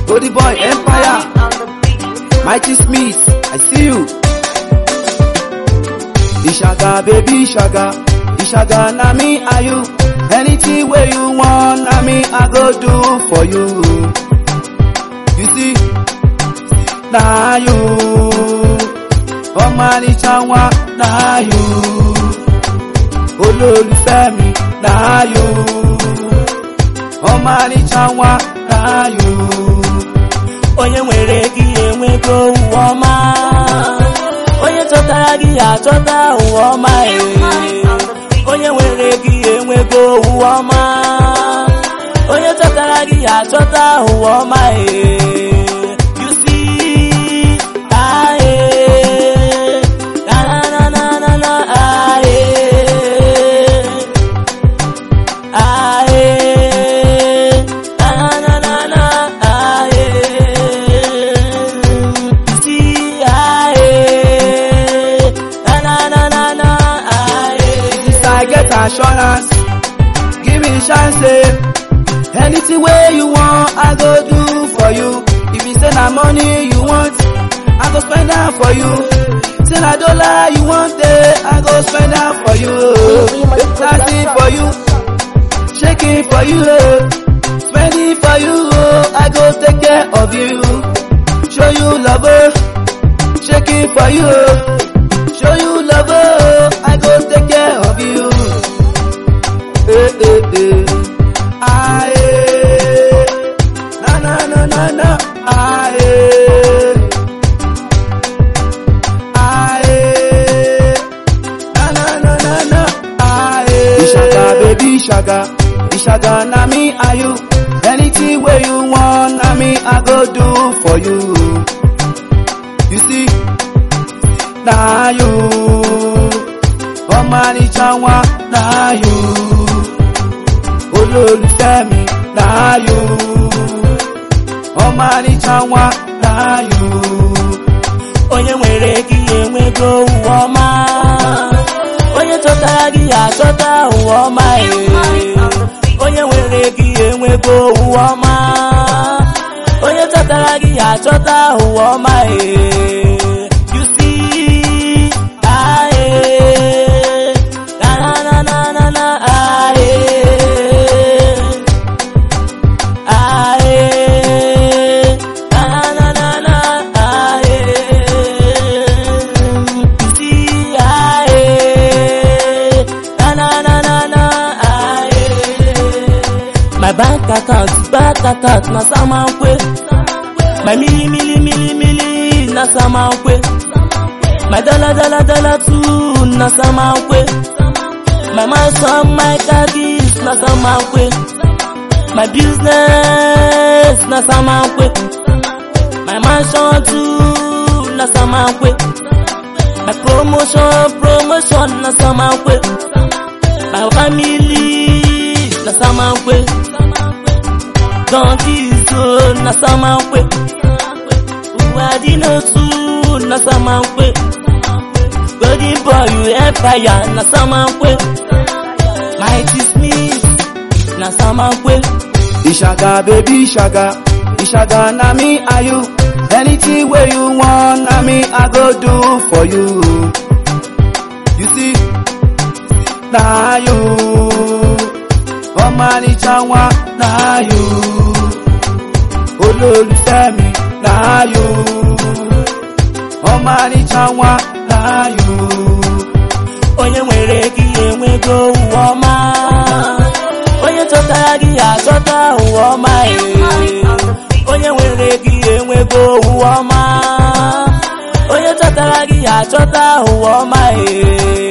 Goldie Boy Empire, Mighty Smith, I see you. Ishaga, baby, Ishaga, Ishaga, na me are you. Anything where you want, na me I go do for you. You see, na you. Ọmọnìṣà wa, na you. Olólùfẹ́ mi, na you. Ọmọnìṣà wa, na you. onye nwere gị enwego ụwa ọma onye chọtara gị achọta ụwa ọma ee. onye nwere gị enwego ụwa ọma onye chọtara gị achọta ụwa ọma ee. You see, ah, eh. Na, na, na, na, na, na, ah, eh. Ah, eh. Na, na, na, na, ah, eh. See, ah, eh. Na, na, na, na, na, ah, eh. This I get assurance. Give me chance. eh. Anything where you want, I go do for you. If you say na money you want, I go spend am for you. Say na dollar you want, eh, I go spend am for you. Dancing for you, shaking for you, eh. spending for you. oh, I go take care of you. Show you love, oh, shaking for you. oh. Show you love, oh, I go take care of you. Eh, eh, eh. Ah, eh. Na, na, na, na, na. Ah, eh. Ah, eh. Na, na, na, na, na. Ah, eh. Ishaga, baby, Ishaga. Ishaga, na me are you. Anything where you want, na me I go do for you. You see, na you. Ọmọnìṣà wa, na you. Olólùfẹ́ mi, na you. Ọmọnìṣà wa, na you. onye nwere gị enwego ụwa ọma onye chọtara gị achọta ụwa ọma ee. onye nwere gị enwego ụwa ọma onye chọtara gị achọta ụwa ọma ee. You see, ah, eh. Na, na, na, na, na, na, ah, eh. Ah, eh. Na, na, na, na, ah, eh. See, ah, eh. Na, na, na, na, na, ah, eh. My bank account, bank account na Samankwe. My mili, mili, mili, mili na Samankwe. My dollar, dollar, dollar too na Samankwe. My mansion, my car keys na Samankwe. My business na Samankwe. My mansion too na Samankwe. My promotion, promotion na Samankwe. My family na Samankwe. Donkeys oh, na Samankwe. Uwadino too na Samankwe. Golden boy you empire na Samankwe. Mighty Smith na Samankwe. Ishaga, baby, Ishaga. Ishaga, na me are you. Anything where you want, na me I go do for you. You see, na you. Ọmọnìṣà wa, na you. Olólùfẹ́ mi, na you. Ọmọnìṣà wa, na you. onye nwere gị enwego ụwa ọma onye chọtara gị achọta ụwa ọma ee. onye nwere gị enwego ụwa ọma onye chọtara gị achọta ụwa ọma ee.